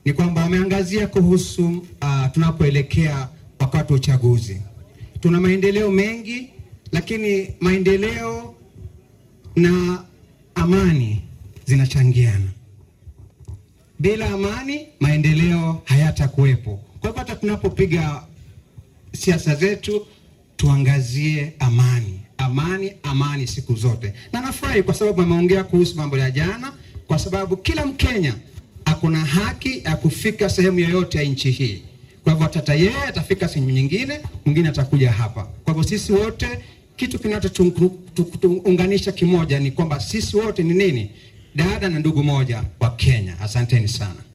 ni kwamba wameangazia kuhusu uh, tunapoelekea wakati wa uchaguzi. Tuna maendeleo mengi, lakini maendeleo na amani zinachangiana. Bila amani, maendeleo hayatakuwepo. Kwa hivyo hata tunapopiga siasa zetu tuangazie amani, amani, amani siku zote. Na nafurahi kwa sababu ameongea kuhusu mambo ya jana, kwa sababu kila Mkenya akona haki ya kufika sehemu yoyote ya nchi hii. Kwa hivyo hata yeye atafika sehemu nyingine, mwingine atakuja hapa. Kwa hivyo sisi wote, kitu kinachotuunganisha kimoja ni kwamba sisi wote ni nini? Dada na ndugu moja wa Kenya. Asanteni sana.